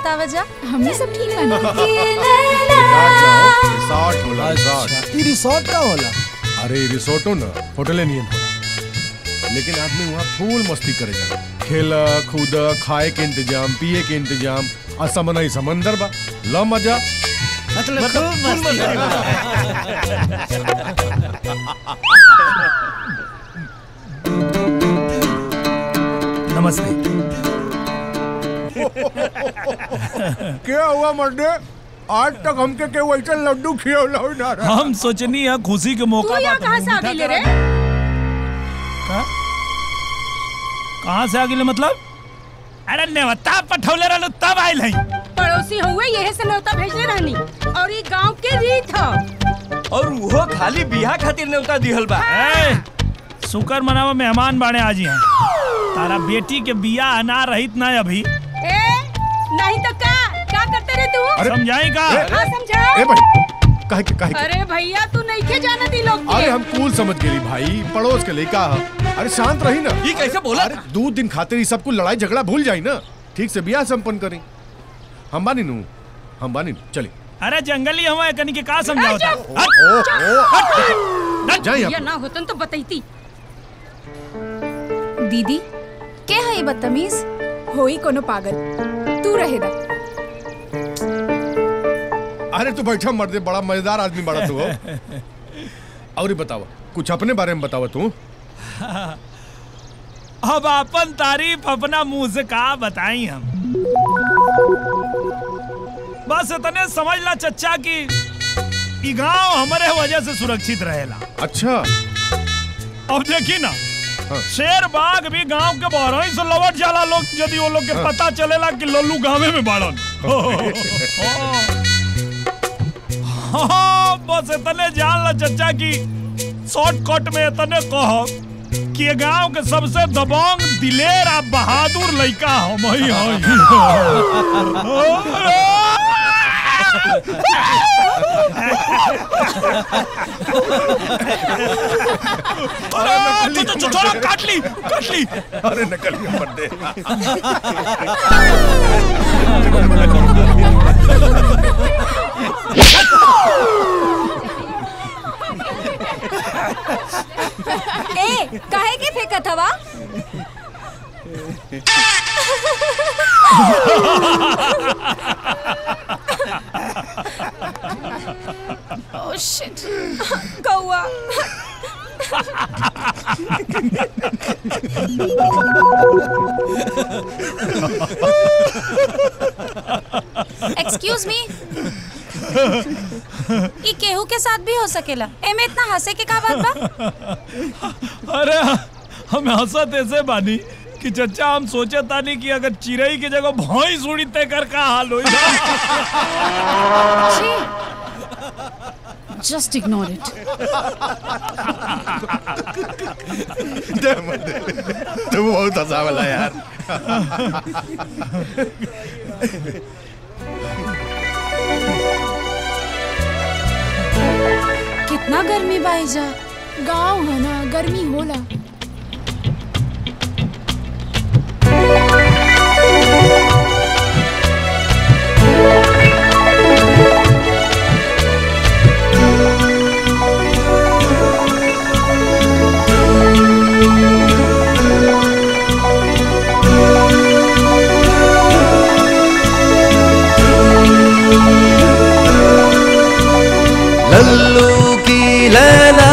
बतावा जा हमने सब ठीक बना रिसोर्ट होला रिसोर्ट ई रिसोर्ट का होला अरे रिसोर्टो ना होटले नियन होला लेकिन आदमी वहाँ फूल मस्ती करे जाला खेला कूदा खाए के इंतजाम पिए के इंतजाम आ समनई समंदर बा ला मजा मतलब खूब मस्ती नमस्ते क्या हुआ मर्दे आज तक हमके के वैसे लड्डू खियौला ही ना रहा हम सोचनी है खुशी के मौका तू यहाँ बा कहाँ तो से आ मीठा गई रे करा का? कहाँ से आ गई मतलब अरे नेवता पठौले रहलो तब आइल हई पड़ोसी हुए यही से न्योता भेजले रहनी और ये गांव के रीत ह और वो खाली बिहा खातिर न्योता दिहल बा ए, शुक्र मनावा मेहमान बाड़े आज यहाँ तारा बेटी के बिया अना रहित ना अभी ए नहीं तो का क्या करते रे तू अरे, समझाई का ए, हाँ समझा ए भाई काहे के काहे के अरे भैया तू नहीं के जाना दी लोग अरे के हम कूल समझ गेली भाई पड़ोस के लड़का ह अरे शांत रही ना ये कैसे बोला अरे दो दिन खातिर ही सबको लड़ाई झगड़ा भूल जाई ना ठीक से बियाह संपन्न करी हम बानी नू हम बानी नू चली अरे जंगली हवा कनी के का समझाओ ए, ओ ओ जाए या ना होतन तो बतैती दीदी के है ये बदतमीज होई कोनो पागल तू रहे दा अरे तू बैठा मर्दे बड़ा मजेदार आदमी बड़ा तू हो और ये बतावा कुछ अपने बारे में बतावा तू अब अपन तारीफ अपना मुंह से का बताई हम बस इतने समझ ला चच्चा कि ई गांव हमारे वजह से सुरक्षित रहेला अच्छा अब देखी ना हाँ। शेर बाघ भी गांव के बाहर ही से लौट जाला लोग यदि वो लोग के पता चलेला कि लल्लू गांवे में बाड़न हाँ, बस इतने जान ला चच्चा कि शॉर्टकट में इतने कहो कि ये गांव के सबसे दबंग दिलेर आ बहादुर लड़का हम ही अरे छोड़ा काट ली काट ली अरे नकल के मर्दे ए काहे के फेंकत हवा ओह शिट कौआ एक्सक्यूज मी ई केहू के साथ भी हो सकेला एमे इतना हंसे के का बात बा अरे हम हंसत ऐसे बानी कि चच्चा हम सोचे तानी कि अगर चिड़ई के जगह भौई सुड़ी तय कर का हाल होई जस्ट इग्नोर इट दे मर्दे तू बहुत हंसावला यार कितना गर्मी बाई जा गाँव है ना गर्मी होला लल्लू की लैला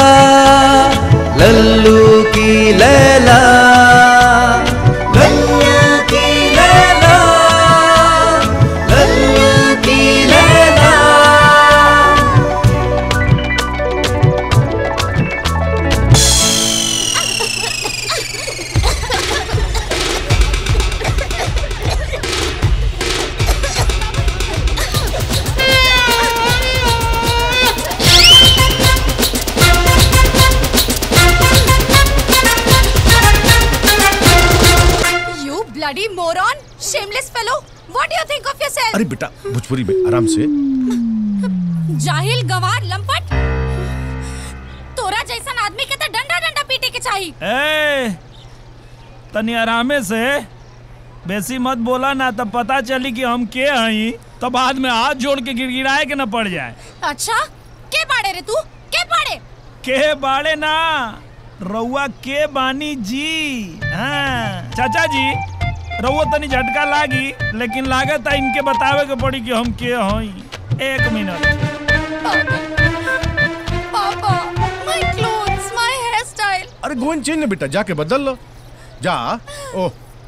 लल्लू की लैला लल्लू की लैला लल्लू की लैला You bloody moron! Shameless fellow! What do you think of yourself? अरे बेटा भोजपुरी में आराम से जाहिल गवार लंपट तोरा जैसन आदमी के तो डंडा डंडा पीटे के चाहिए ए तनी आरामे से बेसी मत बोला ना तब पता चली कि हम के हई तो बाद में हाथ जोड़ के गिड़गिड़ाए के न पड़ जाए अच्छा के बाड़े रे तू के बाड़े के बाड़े ना रउआ के बानी जी हाँ चाचा जी रउआ तनी झटका लागी लेकिन लागत है इनके बतावे के पड़ी कि हम के हई एक मिनट पापा my clothes my hair style अरे गोन चेंज ना बेटा जाके बदल लो जा ओ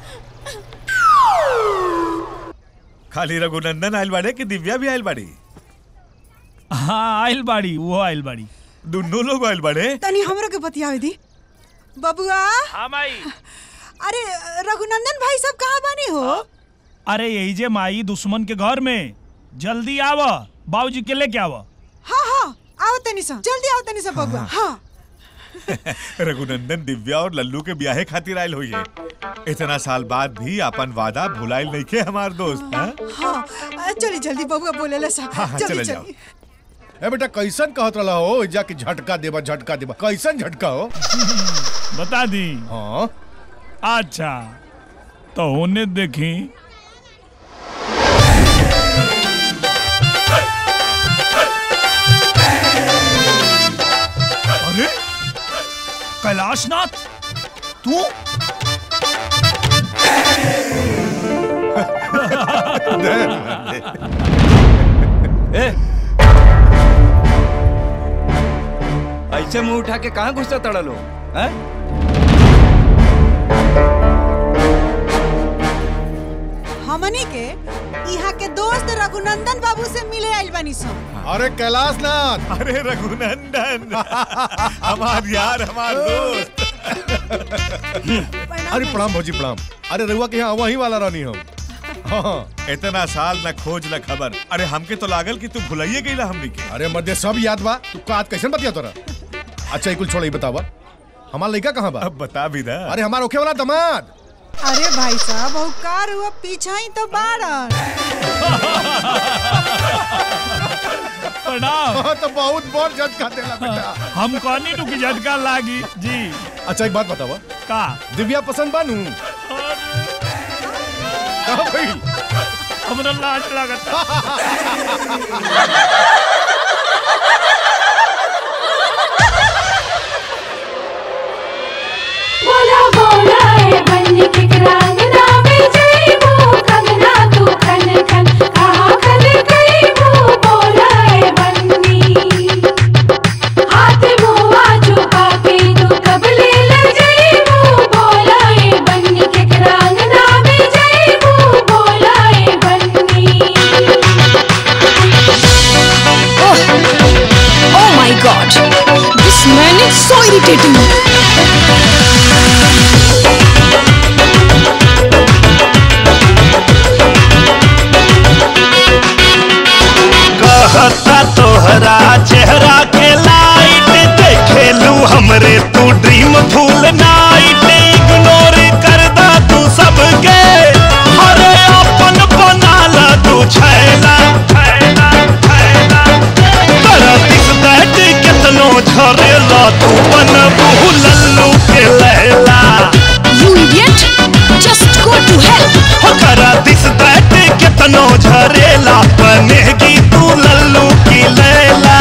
खाली रघुनंदन आयल बाड़े कि दिव्या भी आयल बाड़ी हाँ आइल बाड़ी वो आइल बाड़ी दोनों लोग आयल बाड़े तनी हमरो के बतियावे दी बबुआ हाँ माई अरे रघुनंदन भाई सब कहाँ बानी हो अरे यही जे माई दुश्मन के घर में जल्दी आव बाबूजी के लेके आव हाँ हाँ आओ तनी सा जल्दी आओ तनी सा बबुआ हाँ रघुनंदन दिव्या और लल्लू के ब्याहे खातिर आयल हुई है इतना साल बाद भी अपन वादा भुलाइल नहीं के हमार दोस्त हाँ? हाँ चली जल्दी बबुआ बोले ला सा हाँ, हाँ, जल्दी चले जाओ। चली ए बेटा कैसन कहत रहा हो जाके झटका देबा झटका देबा कैसन झटका हो बता दी हाँ अच्छा तो होने देखी अरे कैलाशनाथ तू ए ऐसे मुंह उठा के कहाँ घुसता तड़ा लो हैं? हमनी के यहाँ के दोस्त रघुनंदन बाबू से मिले आइल बानी सा अरे कैलाश नाथ अरे रघुनंदन हमार यार हमार दोस्त अरे प्रणाम भौजी प्रणाम अरे रहुआ के यहाँ वही वाला रहनी हम हाँ इतना साल न खोज न खबर अरे हमके तो लागल कि तू भुलाइए गईला हमनी के अरे मध्य सब याद बा तू का आज कैसन बतिया तोरा अच्छा एक कुल छोड़ बतावा हमार लड़का कहाँ बा अब बता भी दा अरे हमार ओखे वाला दमाद अरे भाई साहब और कार हुआ पीछा ही तो बाड़न प्रणाम हाँ, तो बहुत बहुत झटका देला बेटा हम कहनी टू की झटका लागी जी अच्छा एक बात बतावा का दिव्या पसंद बानू कहाँ भाई हमरा लाज लागता बोला बोला ए बन्नी के रंगना में जइबू कंगना तू खन खन कहाँ खन गइबू बोला ए बन्नी हाथ मुआ छुपा के तू कबले लग जइबू बोला ए बन्नी के रंगना में जइबू बोला ए बन्नी Oh my god! This man is so irritating. कहता तोहरा चेहरा के लाइट देखेलू हमरे तू ड्रीम फूल नाइट इग्नोर कर दा तू सबके अरे अपन बना ला तू छैला छैला छैला कर दिस दैट कितनो झरेला तू बन लल्लू के लैला You idiot! Just go to hell! हो करा दिस दैट कितनो झरेला बनेगी तू लल्लू की लैला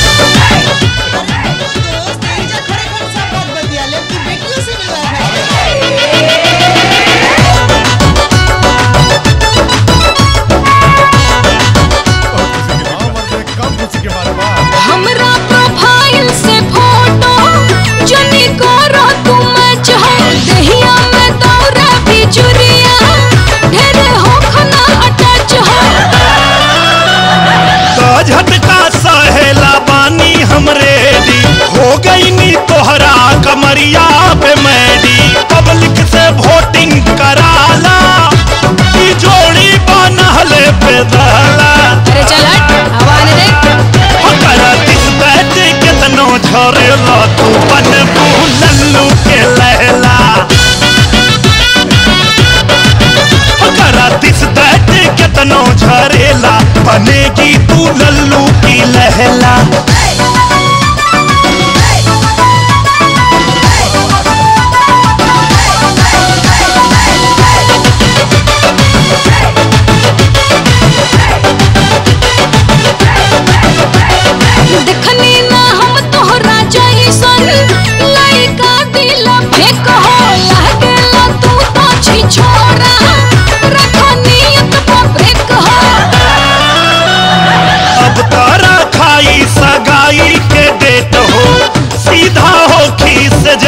हाँ, मर्दे, कम खुशी के बारे में हमरा प्रोफाइल से फोटो जनी करो तुम चाहो दहिया में दौरा बिजुरिया ढेर हो खना अटैच हो तो झटका सहेला बानी हमरे दी हो गई नी तोहरा कमरिया पे मैडी पब्लिक से वोटिंग कराला ई जोड़ी बनहले पे दहला अरे चल हट हवा आने दे हो करा दिस बैठ कितनो झरेला तू बन लल्लू के लहला हो करा दिस बैठ कितनो झरेला बनेगी तू लल्लू की लहला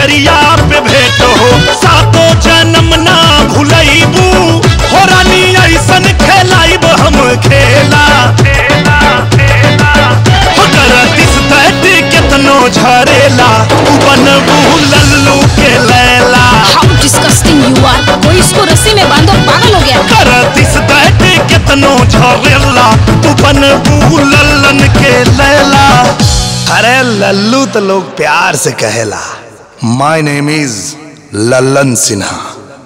नजरिया पे भेंट हो सातो जन्म ना भुलैबू हो रानी ऐसन खेलाइब हम खेला हो करतिस तैत केतनो झरेला उ बनबू लल्लू के लैला हाउ डिस्गस्टिंग यू आर कोई इसको रस्सी में बांधो पागल हो गया करतिस तैत केतनो झरेला तू बनबू लल्लन के लैला अरे लल्लू तो लोग प्यार से कहेला my name is Lallan Sinha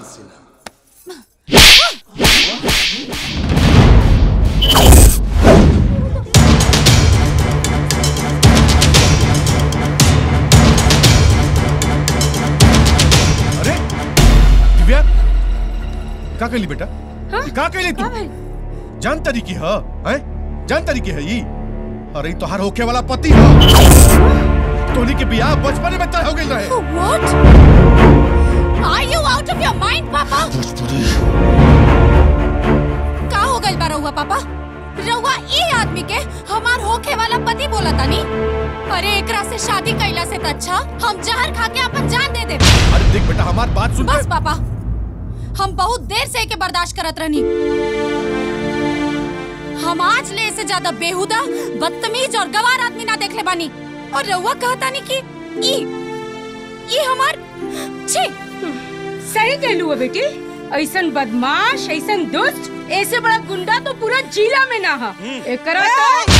अरे दिव्या का कहली बेटा का कहली तू जान तरीकी है हैं जान तरीकी है ई अरे ई तोहार होखे वाला पति है तोनी के बियाह बचपन में तय हो गइल रहे What? Are you out of your mind, पापा? का हो गइल बा रउआ पापा रउआ ई आदमी के हमार होखे वाला पति बोला तानी अरे एकरा से शादी कैला से त अच्छा हम जहर खा के अपन जान दे दे अरे देख बेटा हमार बात सुन बस पापा हम बहुत देर से एके बर्दाश्त करत रहनी हम आज ले से ज्यादा बेहुदा बदतमीज और गवार आदमी ना देखले बानी और रउआ कहता नहीं कि ई ई हमार छी सही कहलू है बेटी ऐसन बदमाश ऐसन दुष्ट ऐसे बड़ा गुंडा तो पूरा जिला में ना हा एकरा तो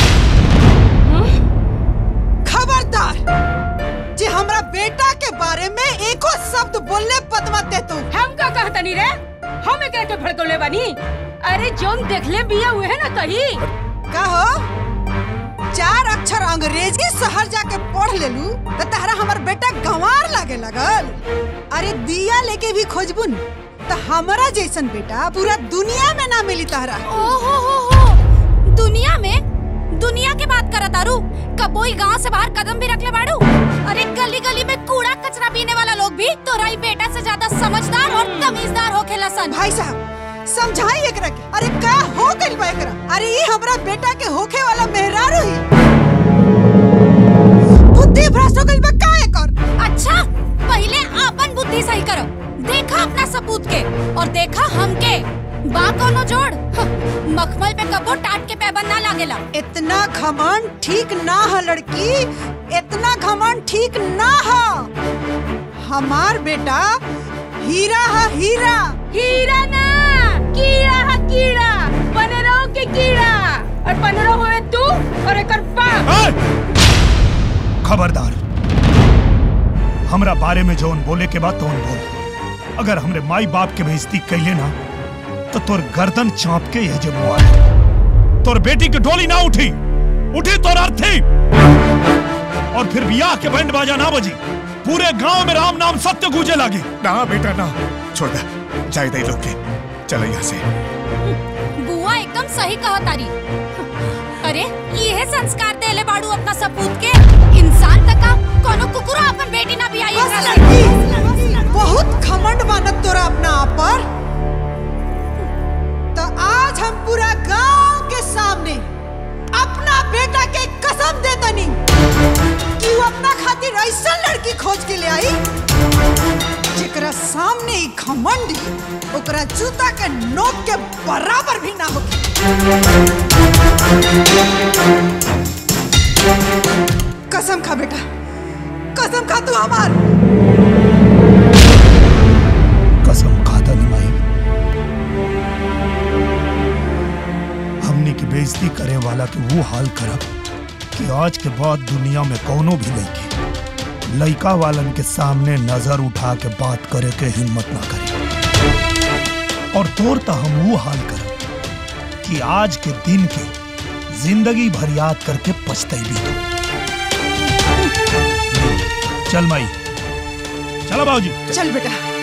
खबरदार जे हमरा बेटा के बारे में एको शब्द बोलने पद मत दे तू हम का कहता नहीं रे हम एकरा के भड़कौले बानी अरे जोन देखले बिया हुए है ना कहीं का हो चार अक्षर अंग्रेजी शहर जाके पढ़ लेलू तो तहरा हमर बेटा गंवार लागे लगल अरे दिया लेके भी खोजबुन तो हमारा जैसन बेटा पूरा दुनिया में ना मिली तहरा ओ हो हो हो दुनिया में दुनिया के बात करत आरू कबोई गांव से बाहर कदम भी रख ले बाड़ू अरे गली गली में कूड़ा कचरा पीने वाला लोग भी तोरा ही बेटा से ज्यादा समझदार और तमीजदार होखेला सन भाई साहब समझाई एकरा के अरे का हो गइल बा एकरा अरे ये हमरा बेटा के होखे वाला मेहरारू ही बुद्धि भ्रष्ट हो गइल बा का एकर अच्छा पहले आपन बुद्धि सही करो देखा अपना सपूत के और देखा हमके बा कोनो जोड़ ह, मखमल पे कबो टाट के पैबंद ना लागेला इतना घमंड ठीक ना है लड़की इतना घमंड ठीक ना है हमार बेटा हीरा है हीरा हीरा ना कीड़ा है कीड़ा पनरो के कीड़ा और पनरो हुए तू और एकर बाप खबरदार हमरा बारे में जौन बोले के बाद तौन बोल अगर हमरे माई बाप के बेइज्जती कैले ना तो तोर गर्दन चाप के यह जब मुआ तोर बेटी की डोली ना उठी उठी तोर अर्थी और फिर बियाह के बैंड बाजा ना बजी पूरे गांव में राम नाम सत्य गूंजे लगी ना बेटा ना छोड़ दे जाए दे लोग के चलो यहाँ से बुआ एकदम सही कहा तारी अरे ये संस्कार देले बाड़ू अपना सपूत के इंसान तका कोनो कुकुरा अपन बेटी ना भी आई बस लड़की बहुत घमंड मानत तोरा अपना आप पर तो आज हम पूरा गांव के सामने अपना बेटा के कसम दे तनी कि वो अपना खातिर ऐसा लड़की खोज के ले आई जेकरा सामने ही घमंड ओकरा जूता के नोक के बराबर भी ना होगी कसम खा बेटा कसम खा तू हमार कसम खाता निमाई हमने की बेइज्जती करे वाला के वो हाल करब कि आज के बाद दुनिया में कोनो भी लड़की लड़का वालन के सामने नजर उठा के बात करे के हिम्मत ना करे और तोर तो हम वो हाल करब कि आज के दिन के जिंदगी भर याद करके पछतैबी तो चल माई चलो बाबूजी चल बेटा